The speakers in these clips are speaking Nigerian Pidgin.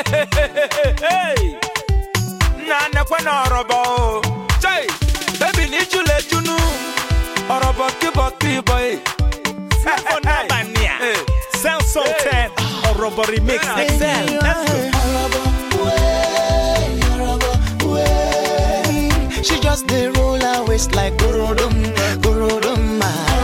Hey, nna nekwe na ọrọbọ o. Chai, baby ni jule junu. Ọrọbọ kíbọ kíbọ e. For Nabania. Hey. Sound so 10. Or Robo Remix. Excel. Let's go. She just dey roll her waist like gorodom, gorodom.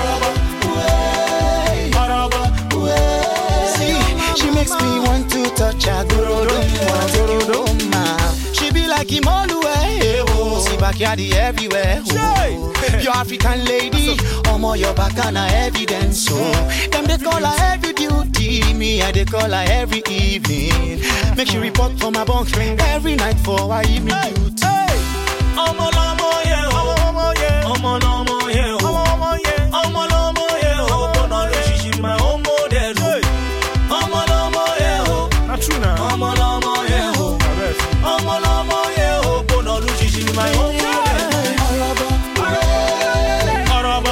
See, she makes me want to touch her gorodom, wanna take you home, ma. She be like Imolue, eh, oh. See backyard everywhere, oh. Your African lady, omo your back and evidence, so them they call her every duty, me I they call her every evening. Make she report for my bunk every night for her evening duty. Ọmọ lọmọ yẹn o. Ọmọ lọmọ yẹn o. Ọmọ lọmọ yẹn o. Ọmọ ló ṣiṣi ma ọmọ dẹ̀ lò. Ọmọ lọmọ yẹn o. Ọmọ lọmọ yẹn o. Ọmọ lọmọ yẹn o. Ọmọ ló ṣiṣi ma ọmọ dẹ̀ lò. Ọ̀rọ̀bọ̀.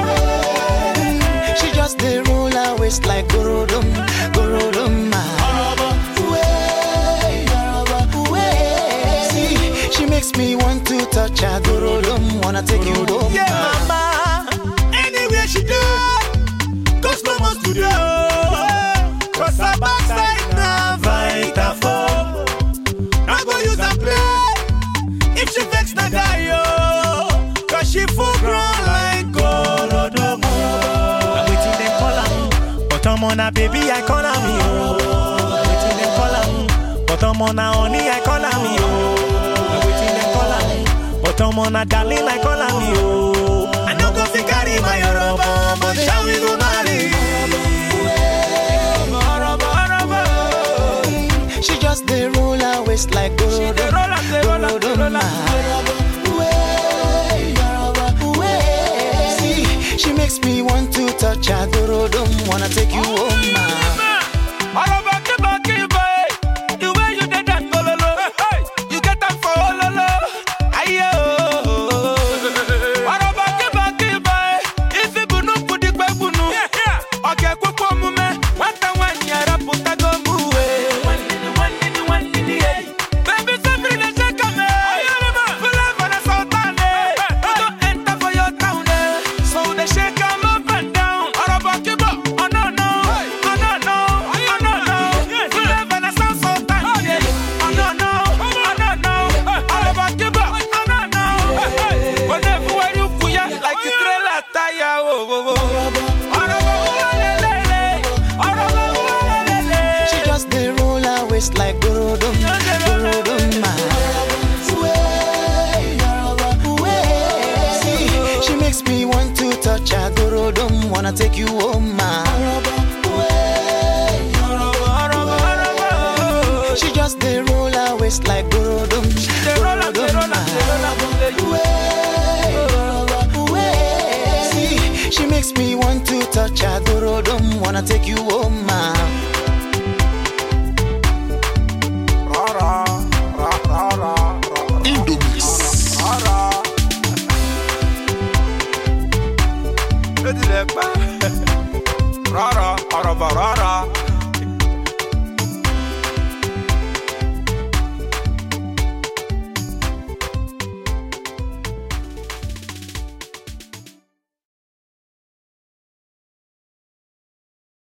She just dey roll her waist like gorodom, gorodom. See, she makes me want to touch her gorodom, wanna take you home. Yeah, ma. mama. Anywhere she do, go slow mo studio. Cause her backside na Vitafoam. I go use her play. If she vex na die yo. Cause she full grown like Gorodomo. Na wetin dem call am. But omo na baby I call am yo. Na wetin dem call am. But omo na honey I call am yo. Na wetin dem call am. But omo na darling I call am yo. I no go fit carry my Yoruba, but shall we go marry? She just dey roll her waist like gorodom, dey roll am, dey roll am, dey roll am. See, she makes me want to touch her gorodom, wanna take you home, ma. Ọrọbọ kíbọ kíbọ e. The way you dey dance gololo. You get am for ololo. Aye o. Ọrọbọ kíbọ kíbọ e. Ifi bunu kudigbe bunu. Ọga ekwekwe omume. Nwata nwaanyị arapụtago mụ e. Baby, somebody dey shake am, eh. Flavor na sultan, eh. We go enter for your town, eh. So they shake am up and down. Ọrọbọ kíbọ, oh no no, oh no no, oh no no. Flavor na sound sultan, yeah. Oh no no, oh no no. Ọrọbọ kíbọ, oh no no. Whenever where you kuya, like a trailer tire, oh oh oh. Ọrọbọ uwelelele, ọrọbọ uwelelele. She just dey roll her waist like gorodom, gorodom. See, she makes me want to touch her gorodom, wanna take you home, ma. She just dey roll her waist like gorodom, They roll am, they roll am, they roll am, they you. See, she makes me want to touch her gorodom, wanna take you home, ma. Indomix. Rárá, ọ̀rọ̀bọ̀ rárá.